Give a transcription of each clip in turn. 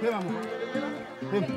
Pema mko. Pema.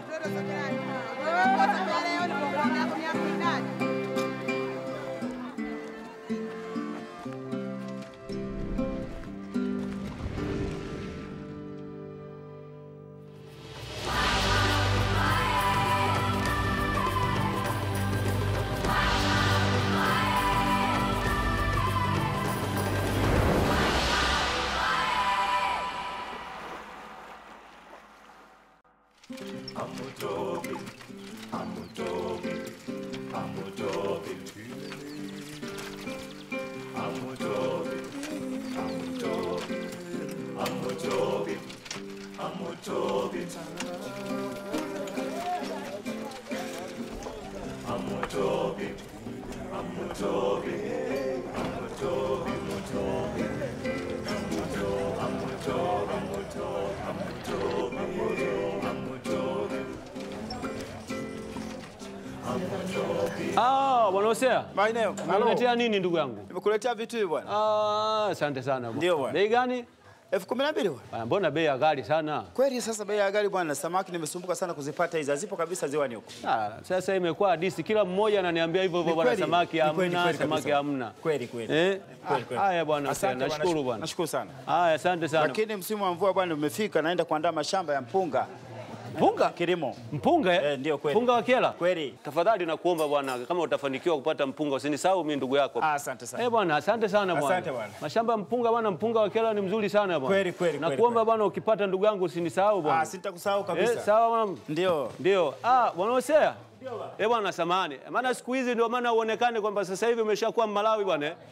Ah, bwana Hosea. Maeneo. Unaletea nini ndugu yangu? Nimekuletea vitu hivi bwana. Ah, asante sana bwana. Ndio bwana. Bei gani? elfu kumi na mbili bwana. Ah, Mbona bei ya ghali sana? Kweli sasa bei ya gari bwana, samaki nimesumbuka sana kuzipata hizi, hazipo kabisa ziwani huko. Ah, sasa imekuwa hadisi, kila mmoja ananiambia hivyo hivyo Ni bwana, kweli, samaki ni kweli, hamna, kweli samaki kabisa. hamna. Kweli kweli. Eh? Kweli, kweli. Haya bwana Hosea, Asante bwana, nashukuru nashu- bwana. Nashukuru sana. Haya, asante sana. Lakini msimu wa mvua bwana umefika, naenda kuandaa mashamba ya mpunga Mpunga? kilimo. Mpunga eh? Eh, ndio kweli. Mpunga wa Kyela? Kweli. Tafadhali nakuomba bwana, kama utafanikiwa kupata mpunga usinisahau mimi ndugu yako. Ah, asante sana. Eh bwana, asante sana bwana. Asante bwana. Mashamba ya mpunga bwana, mpunga wa Kyela ni mzuri sana bwana. Kweli, kweli, kweli, Nakuomba kweli. bwana, ukipata ndugu yangu usinisahau bwana. Ah, sitakusahau Eh, kabisa. sawa bwana. Ndio. Ndio. Ah, bwana Hosea. Eh bwana, samahani. Maana siku hizi ndio maana uonekane kwamba sasa hivi umeshakuwa Malawi bwana. eh.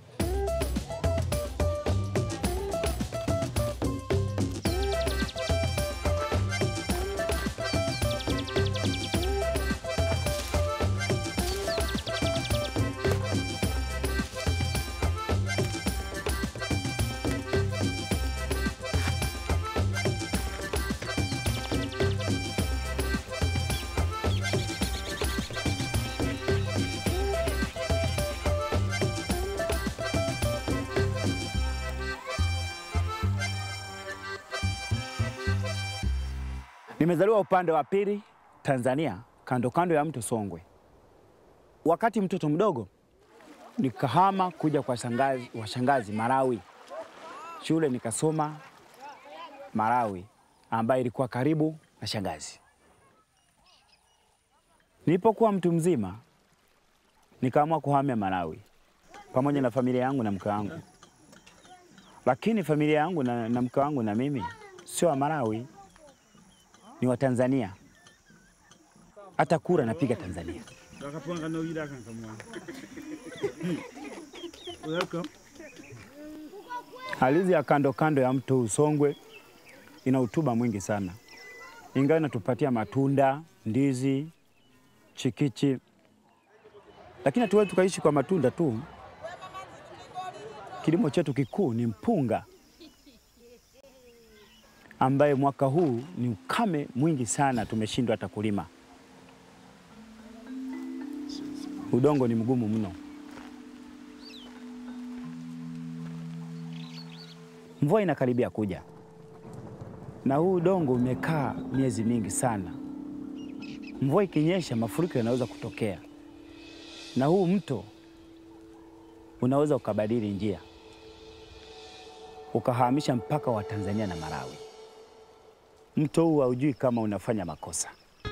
Nimezaliwa upande wa pili Tanzania, kando kando ya mto Songwe. Wakati mtoto mdogo nikahama kuja kwa shangazi, washangazi Malawi. Shule nikasoma Malawi, ambayo ilikuwa karibu na shangazi. Nilipokuwa mtu mzima, nikaamua kuhamia Malawi pamoja na familia yangu na mke wangu, lakini familia yangu na, na mke wangu na mimi sio wa Malawi ni wa Tanzania. Hata kura napiga Tanzania. Ardhi ya kando kando ya mto Usongwe ina utuba mwingi sana, ingawa inatupatia matunda, ndizi, chikichi, lakini hatuwezi tukaishi kwa matunda tu. Kilimo chetu kikuu ni mpunga ambaye mwaka huu ni ukame mwingi sana, tumeshindwa hata kulima. Udongo ni mgumu mno. Mvua inakaribia kuja, na huu udongo umekaa miezi mingi sana. Mvua ikinyesha, mafuriko yanaweza kutokea, na huu mto unaweza ukabadili njia ukahamisha mpaka wa Tanzania na Malawi. Mto huu haujui kama unafanya makosa.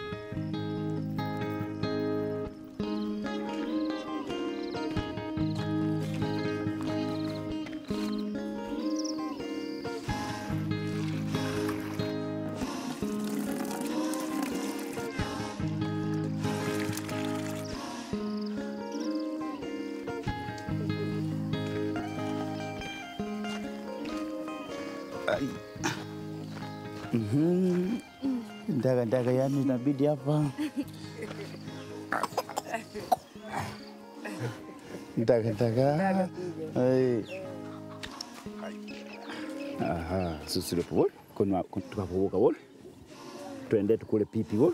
Mhm. Ndaga ndaga, yani inabidi hapa ndaga ndaga. Ai. Aha, susile pole konwa tukavuka pole, twende tukule pipi pole.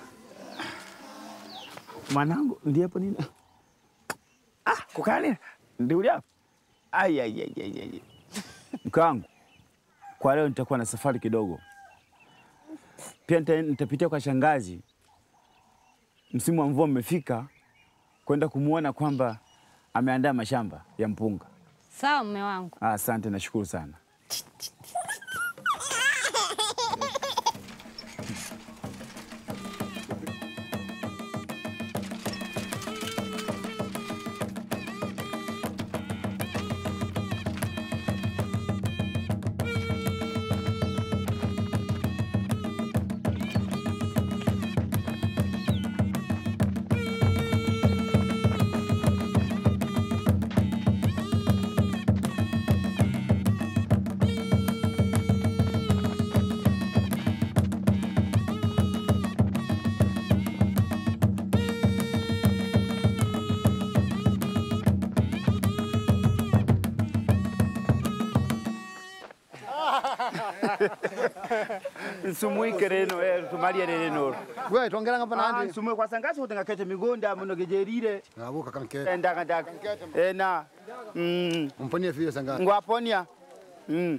Mwanangu ndiyepo nini? Ah, kukani ndio hapo. Ai ai ai ai. ai. Mke wangu, kwa leo nitakuwa na safari kidogo Pia nita- nitapitia kwa shangazi, msimu wa mvua umefika, kwenda kumwona kwamba ameandaa mashamba ya mpunga. Sawa mume wangu. Ah, Asante, nashukuru sana. nsumuike reno eh, tumalie reno we twongera ngapa Ah, nandi nsumue kwa sangasi kuti ngakete migonda muno gejerire ngabuka kanke Eh, ndaka ndaka ena mm, mponie fiyo sanga ngwaponia mm.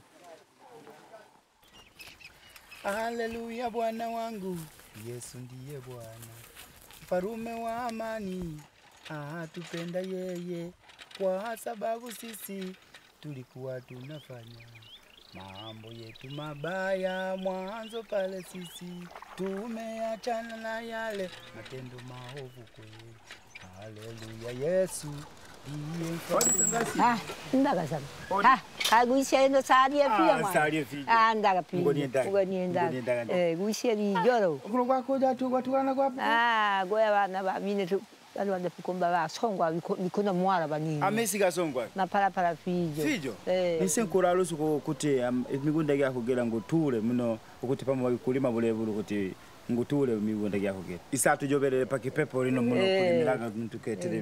Haleluya, Bwana wangu Yesu ndiye Bwana, mfarume wa amani, atupenda yeye, kwa sababu sisi tulikuwa tunafanya mambo yetu mabaya mwanzo pale, sisi tumeachana na yale matendo maovu kweli. Haleluya, Yesu ndiye mfarume Ah, ndaga sana. Ah, kaguisha ino salie pia Ah, mwana. salie pia. Ah, ndaga pia. Ngoni ndaga. Ngoni Ngoni ndaga. ndaga. Eh, guisha ni joro. kulo kwakuja tukwatukana kwapo Ah, goya bana ba mine tu bali wande kukomba ba songwa biko- bikono mwara banini. amesika songwa Na para para fijo. fijo Eh. nisenkura lusuku kuti am- migunda gyako gera ngutule muno ukuti pamo kulima bulebule kuti ngutule migunda gyako gera isatu joberere pakipepo lino muno Eh. kulimiraga tuketele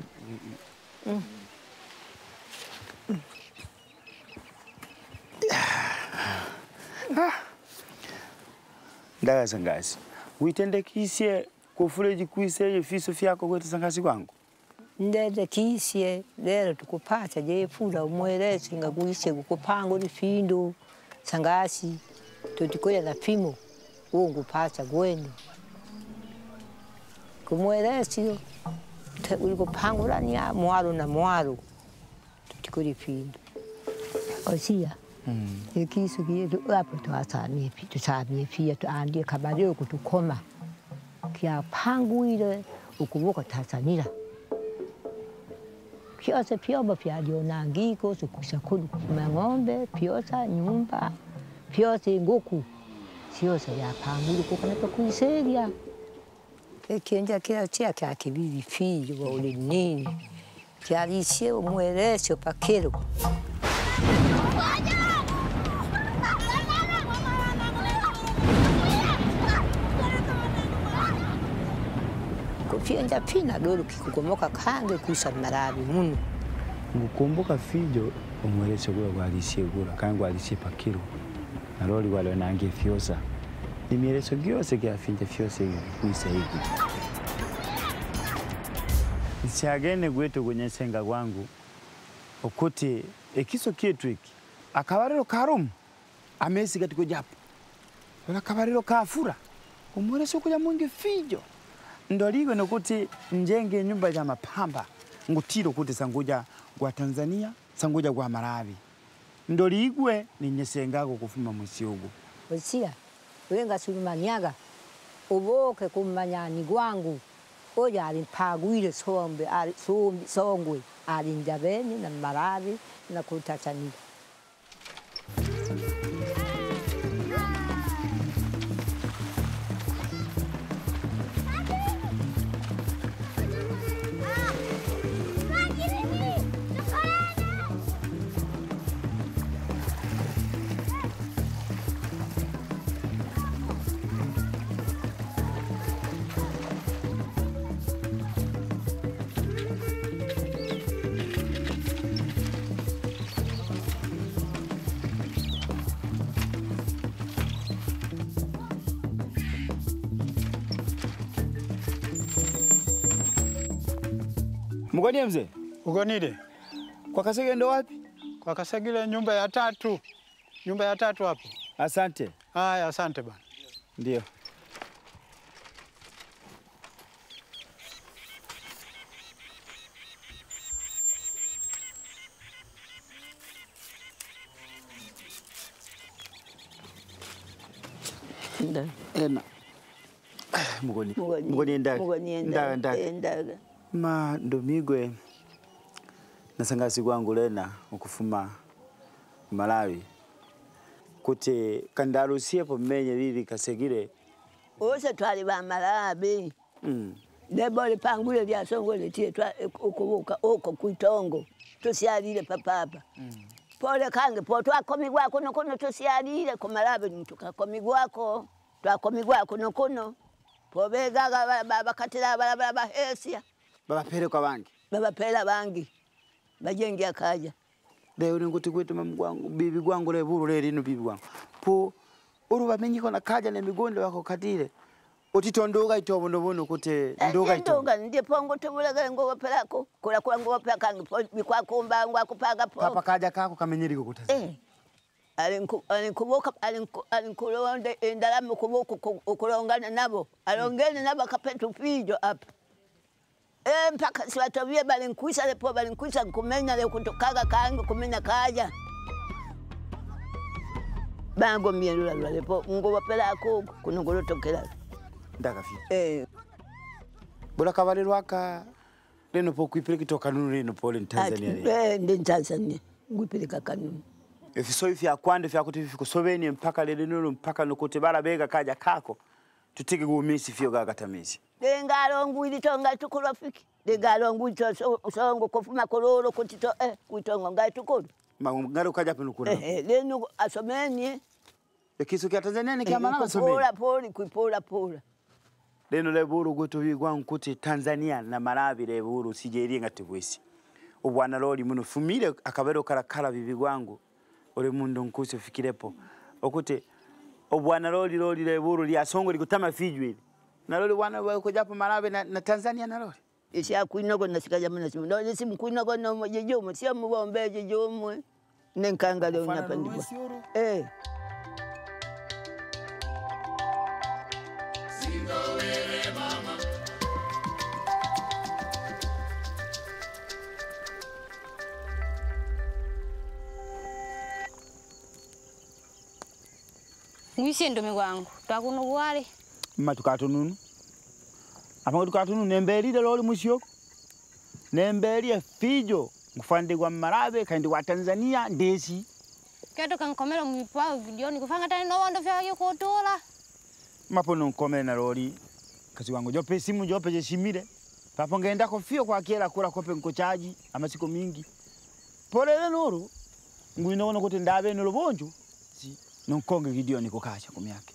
ndaga sangasi uitendekisye kufuleji kuiseje fiso fyako kwete sangasi kwangu ndende kisye lero tukupata jefula umwelesi nga guishe gukupanga uri findu sangasi tutikoya na pimo uwo ngupata gwenu kumwelesi uri kupangulania mwaro na mwaro tutikuri findu osia ikisu kietu apo twasamie pi tusamie pia tuandie kabari okutukoma kyapangwire ukuvuka Tanzania pyose pyombo vyalionangiko sikusha kulu kufuma ng'ombe pyose nyumba pyose nguku syose vyapangwire kukanapa kuiseria ekenja kila chia kya kibibi fiyo wauli nini kyalishe umwelesyo pakelo kufyenja pina dolu kikugomoka kange kuisa marabi muno ngukumbuka fijo umwelesyo gula gwalisye gula kandi gwalisye pakilo naloli wale nange fyosa imieleso gyose gyafinja fyose hivi kuisa hivi nsyagene gwete kunyesenga gwangu okuti ekiso kyetu iki akabariro karumu amesi gatiko japo ola akabariro kafura umwelesyo kuja mwingi fijo ndoligwe nokuti njenge nyumba ya mapamba ngutiro kuti sanguja gwa Tanzania sanguja gwa Malawi ndoligwe ninyesengako kufuma mwisi ugu osia wenga sulumanyaga uboke kumanyani gwangu oja ali mpagwire sombe ali sombi songwe ali njabeni na Malawi na kutatania mkonie mzee Ugonile kwa Kasege ndo wapi kwa Kasagile, nyumba ya tatu, nyumba ya tatu hapo. asante Haya, asante bana. ndio Ndaga. ena mugoni Mugoni- mugoni endaga mugoni ndaga endaga. ndaga Endaga. ma ndomigwe nasangasi gwangu lena ukufuma malawi kuti kandarusiepo mmenye lili kasegile Ose twali bamalabi mm. lebole pangule lyasongole tie twa ukubuka uko kwitongo tusyalile papapa pole kange po twakomigwako nokuno tusyalile kumalabi tukakomigwako twakomigwako nokuno pobegaga ba- ba- bakatila balabala bahesya babapelekwa bangi babapela bangi bajengi akaja leo ninguti kwetu mamu gwangu bibi gwangu le buru le lino bibi gwangu po uru bamenyiko na kaja na migonde wako katile utitondoga itobo ndobono kuti ndoga itobo ndonga ndipo ngutubulege ngobopelako kula kula ngobopela kange po bikwakumba ngwakupaga po kapa kaja kako kamenyeriko kutaza Eh, alinku- alinkubuka alinku- alinkulonda endalama ukubuka uku- ukulongana nabo alongene nabo akapeta upijo apa Eh, mpaka siwatovie balinkwisa lepo balinkwisa nkumenya le kutokaga kange kumenya kaja bangomie lulalwa lepo ngubopelako uku kuno kulotokela ndakafi eh, bora kavalelwa aka leno po kuipile kitoka nunu leno pole ni Tanzania ati- leno eh, ndi Tanzania ngwipilika kanuni ifiso ifya kwande fyakuti fikusoveni mpaka lele nulo mpaka nokuti bala bega kaja kako tutike kuumisi fyo gakatamisi lingalongwili tonga tukulofiki lingalongwili to so- songo kufuma kululu kuti to eh kuitongo ngai tukulu ngari ukaja pano kuna eh eh, lenu asomeni ikiso kya Tanzania ni kya malanga someni kupola poli kuipola pola leno le buru gwetu bigwangu kuti Tanzania na Malawi le buru sijeri ngati bwisi ubwana loli muno fumile akabero karakala bibi gwangu ule mundu nkusi fikirepo okuti obwana loli loli le buru lyasongo likutama fijwe na loli bwana wako japo Malawi na, na Tanzania na loli isha kuinogo nasikaja mna simu ndo simu kuinogo no mojejumu sio mubombe jejumu nenkanga leo napandikwa eh ngwisie ndume gwangu twakuno bwale mma tukatununu apango tukatununu nembelile loli musioko nembelie fijo ngufandigwa mmalawi kandi wa Tanzania ndesi keto kankomela mwipao vidioni kufanga tani nowondo vyake kutola mapo nonkomele na loli kasi wangu jope simu jope jeshimile papo ngendako fio kwa kiela kula kope nkochaji amasiko mingi polele nuru ngwinoona kuti ndabe nulo bonjo si nonkonge video niko kacha kumyake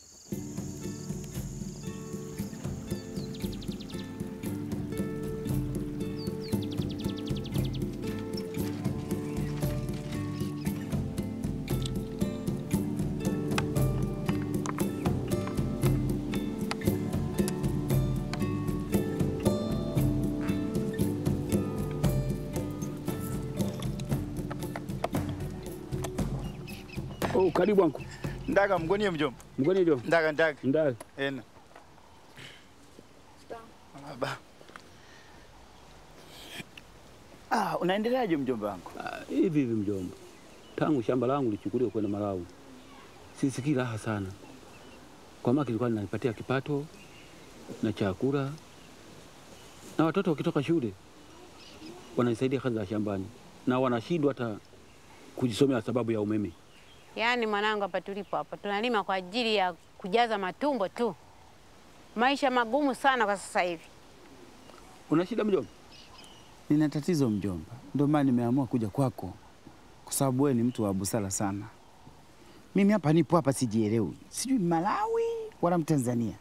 Oh, karibu wangu. ndaga mgonie mjomba Mgoni ndio. ndaga ndaga Ndani. ena baba ah unaendeleaje mjomba wangu Ah, Hivi hivi mjomba. Tangu shamba langu lichukuliwe kwenda Malawi. Sisikii raha sana. Kwa maana kilikuwa linanipatia kipato na chakula. Na watoto wakitoka shule wananisaidia kazi za shambani na wanashindwa hata kujisomea sababu ya umeme. Yaani mwanangu, hapa tulipo hapa tunalima kwa ajili ya kujaza matumbo tu. Maisha magumu sana kwa sasa hivi. Una shida mjomba? nina tatizo mjomba ndio maana nimeamua kuja kwako kwa sababu wewe ni mtu wa busara sana mimi hapa nipo hapa sijielewi sijui Malawi wala Mtanzania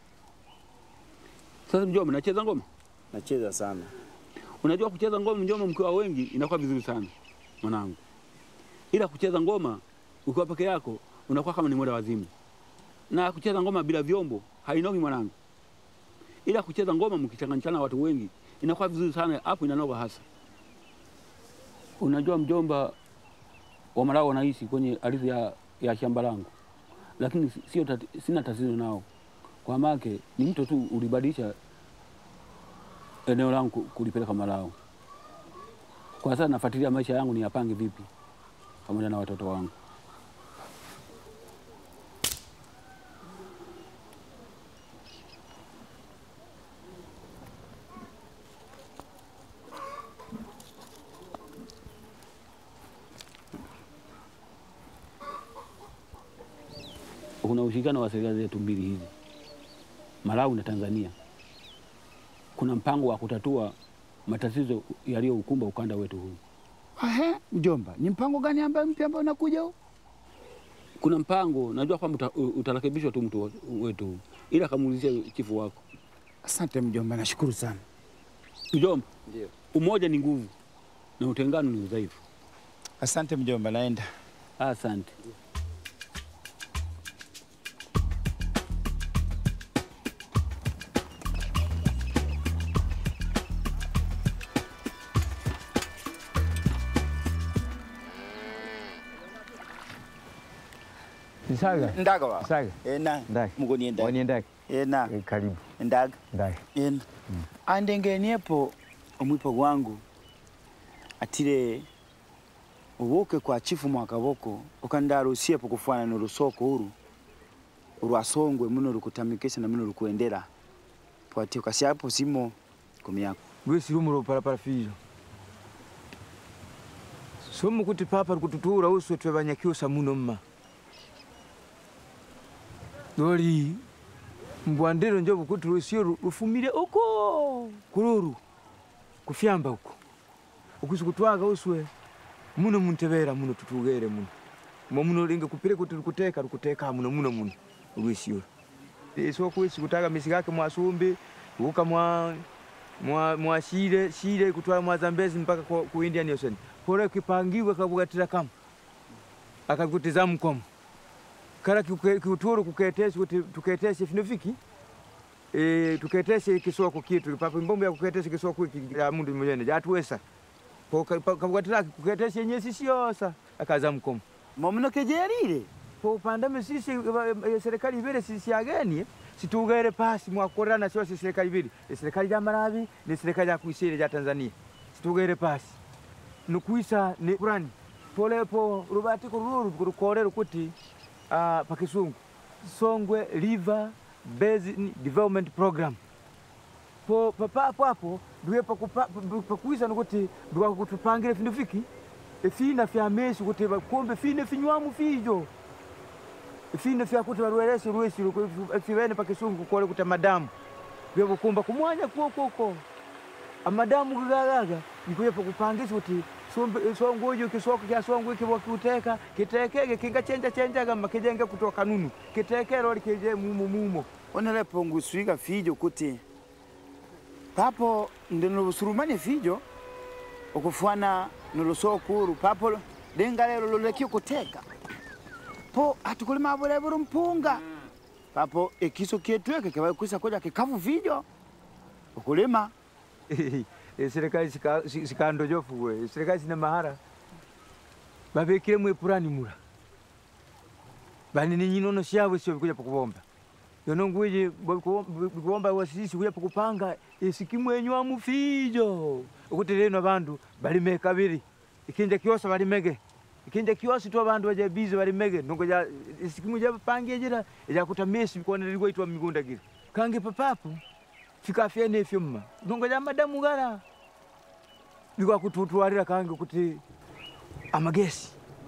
Sasa mjomba, nacheza ngoma. nacheza sana Unajua kucheza ngoma mjomba, mkiwa wengi inakuwa vizuri sana mwanangu, ila kucheza ngoma ukiwa peke yako unakuwa kama ni mwenda wazimu, na kucheza ngoma bila vyombo hainogi mwanangu, ila kucheza ngoma mkichanganyikana watu wengi inakuwa vizuri sana, hapo inanoga hasa. Unajua mjomba, wa Malawi wanaishi kwenye ardhi ya, ya shamba langu, lakini si- sio tati, sina tatizo nao kwa make ni mtu tu ulibadilisha eneo langu ku- kulipeleka Malawi. Kwa sasa nafuatilia maisha yangu ni yapange vipi pamoja na watoto wangu. kuna ushirikiano wa serikali zetu mbili hizi, Malawi na Tanzania. Kuna mpango wa kutatua matatizo yaliyoukumba ukanda wetu huu. Ahe, mjomba, ni mpango gani ambayo mpya ambao unakuja huu? Kuna mpango najua kwamba uta, utarekebishwa tu mtu wetu huu, ila kamuulizia chifu wako. Asante mjomba, nashukuru sana. Mjomba, umoja ni nguvu na utengano ni udhaifu. Asante mjomba, naenda. Asante. Isaga. Ndaga wa. Saga. Ena. Ndaga. Mugoni enda. Waniendake. Ena. Eh, Karibu. Ndaga. Ndaga. Ena. Andengeniepo omwipo gwangu atire ubuke kwa chifu mwakaboko ukandarusiepo kufana nurusoko uru urwasongwe muno rukutamikisha na muno rukuendera pwati ukasiapo simo kumyako Gwesi rumuro parapara fijo. Somu kuti papa rukututura uswe twe banyakyusa muno mma. Dori mbwandero njo bukuti rusio ru- rufumire uko kururu kufyamba uko ukusi kutwaga uswe muno muntebera muno tutugere muno mo muno linge kupire kuti rukuteka rukuteka muno muno muno rwisio eso kwisi kutaga misigake mwasumbi uka mwa mwa mwa shire shire kutwara mwa Zambezi mpaka ku, ku Indian Ocean pole kipangiwe kabugatira kama akakutiza mkomo kara kiuke- kiuturu kuketesi kuti tuketesi finofiki e, tuketesi kisoko kitu papa mbombo ya kuketesi kisoko iki ya mundu mwenye jatuwesa po kabugatira kuketesi yenye sisi yosa akaza mkomo momuno kejerire po pandame sisi eh, eh, serikali ibere sisi ageni situgere pasi mwakorana sio sisi serikali ibiri Eh, serikali ya Malawi ni serikali ya kuisiri ya Tanzania situgere pasi nukuisa ni kurani pole po rubati kururu kurukorera kuti uh, pakisungu Songwe River Basin Development Program po papapo hapo ndiwe pakupa- pa- pakuisa nukuti ndiwa kutupangire findu fiki efina fya mesi kuti bakumbe fine finywamu fijo fine fyakuti barweresi rwesi fivene pakisungu kukole kuti amadamu vyevukumba kumwanya kuokoko amadamu gagagaga nikuye pakupangisa kuti sombe- songo ijo kisoko kya songo iki wakiuteka kitekege kingachenja chenjaga makijenge kutoka nunu kitekero ali kije mumo mumo onelepo nguswika fijo kuti papo ndinobusurumane fijo okufwana nulusokuru papo linga lelo lulekio kuteka po atukulima bulebulu mpunga papo ikiso kietweke kiwakwisa kuja kikavu fijo ukulima Eh, serikali sika- si- sikando jofu we serikali sina mahara babekire mwe purani mura bani ni nyinono syawe sio bikuja pakubomba yono ngwije bikuomba wasisi kuja pakupanga isikimwenywa mufijo ukuti leno bandu balime kabiri ikinja kiosa balimege ikinja kiosi tu abandu baje bize balimege ndongo ja isikimu ja pangie jira ja kutamesi bikonerirwa itwa migunda gira kange papapo fika fyene fyumma ndongo ja madamu gara bikwa kututwarira kange kuti amagesi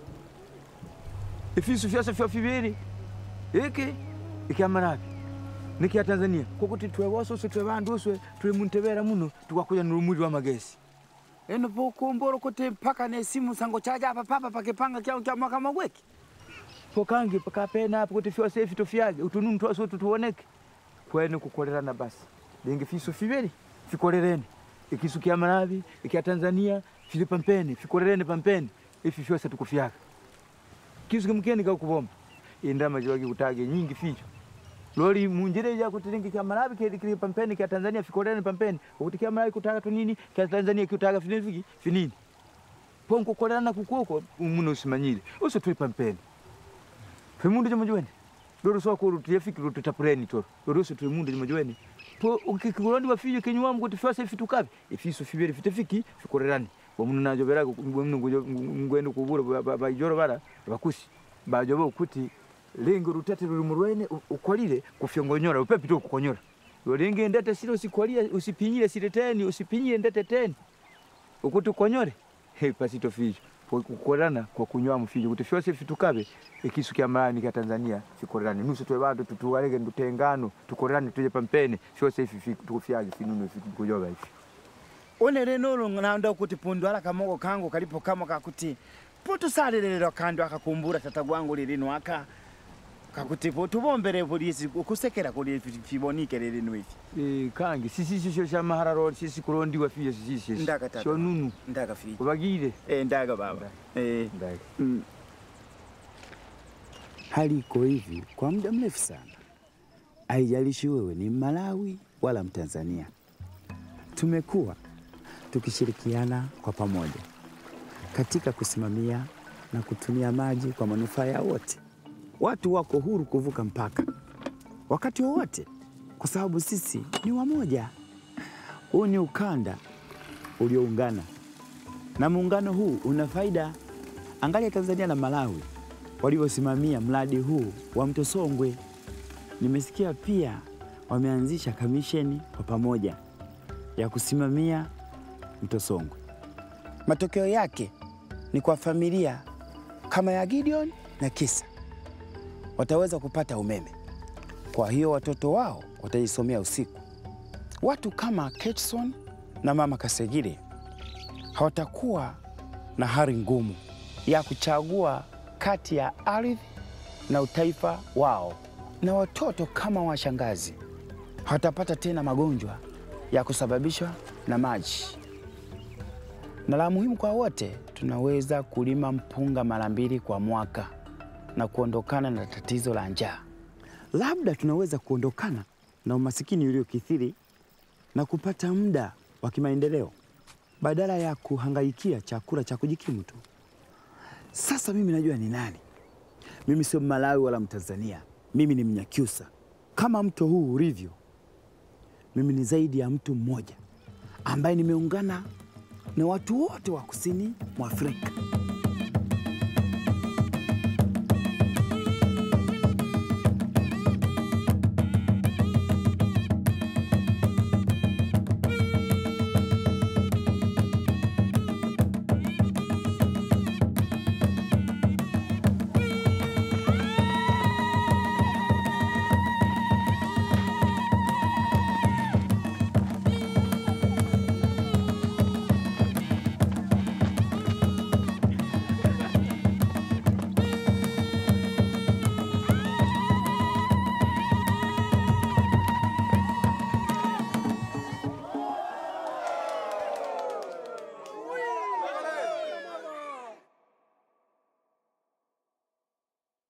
ifisu fyose fyo fibiri iki ikyamarabi nikya tanzania kokuti twewose uswe twe bandu uswe tuli muntebera muno tukwakuja nurumuri wa magesi eno pokumbura kuti mpaka nesimu sango chaja apa papa pakipanga kyao kya mwaka magweki pokangi pakapena apo kuti fyose ifi tufyage utununu twose utu tuoneke kwene kukolerana basi lingi fisu fibiri fikolerene ikisu kya Malawi ikya Tanzania fili pampeni fikolerene pampeni ifi fyose tukufyaga kisu kimkeni kakubomba indama jiwagi kutage nyingi ficho loli munjire ya kuti lingi kya Malawi kili kili pampeni kya Tanzania fikolerene pampeni ukuti kya Malawi kutaga tunini kya Tanzania kutaga finini finini ponko kolerana kukuko umuno usimanyire uso tuli pampeni Femundu jamajweni. Loro so ko rutu yafiki rutu tapureni toro. Loro so tuli mundu jamajweni. Po ukikulandi wafije kenywa mu kuti fasa ifitu kabi. Ifiso fibere fitafiki fikorerani. Bomuno najo bera bomuno ngujo ngwendo kubura bajoro bara bakusi. Bajoba ukuti lengo rutete ruri murwene ukolire kufyongonyora upepi tu kukonyora. Yolinge ndete sile usikwalia usipinyire sile teni usipinyire ndete teni. Ukuti ukonyore. He pasito fijo. kukorana kwa kunywa mfije kuti fyose fitukabe ikisu kya malani kya Tanzania fikorane nusu twe bantu tutuwaleke ndutengano tukorane tuje pampene fyose ifi tukufyaje finunu kujoba ifi une linulu nanda kuti pundu ala kamogo kangu kalipo kamo kakuti putusalilililo kandu akakumbura tata gwangu lilinu aka kakuti putubombere polisi ukusekera kuli fibonike lilinu ifi e, kangi sisi sisho sha mahararo sisi kulondiwa fije sisi Ndaka tata. sho nunu ndaga fiji ubagire eh ndaga baba eh ndaki mm. Hali iko hivi kwa muda mrefu sana, haijalishi wewe ni Malawi wala Mtanzania. Tumekuwa tukishirikiana kwa pamoja katika kusimamia na kutumia maji kwa manufaa ya wote. Watu wako huru kuvuka mpaka wakati wowote, kwa sababu sisi ni wamoja. Huu ni ukanda ulioungana, na muungano huu una faida. Angalia Tanzania na Malawi walivyosimamia mradi huu wa mto Songwe. Nimesikia pia wameanzisha kamisheni kwa pamoja ya kusimamia mto Songwe. Matokeo yake ni kwa familia kama ya Gideon na Kisa wataweza kupata umeme, kwa hiyo watoto wao watajisomea usiku. Watu kama Ketson na mama Kasegire hawatakuwa na hali ngumu ya kuchagua kati ya ardhi na utaifa wao, na watoto kama washangazi hawatapata tena magonjwa ya kusababishwa na maji. Na la muhimu kwa wote, tunaweza kulima mpunga mara mbili kwa mwaka na kuondokana na tatizo la njaa. Labda tunaweza kuondokana na umasikini uliokithiri na kupata muda wa kimaendeleo badala ya kuhangaikia chakula cha kujikimu tu. Sasa mimi najua ni nani. Mimi sio Malawi wala Mtanzania, mimi ni Mnyakyusa. Kama mto huu ulivyo, mimi ni zaidi ya mtu mmoja ambaye nimeungana na watu wote wa kusini mwa Afrika.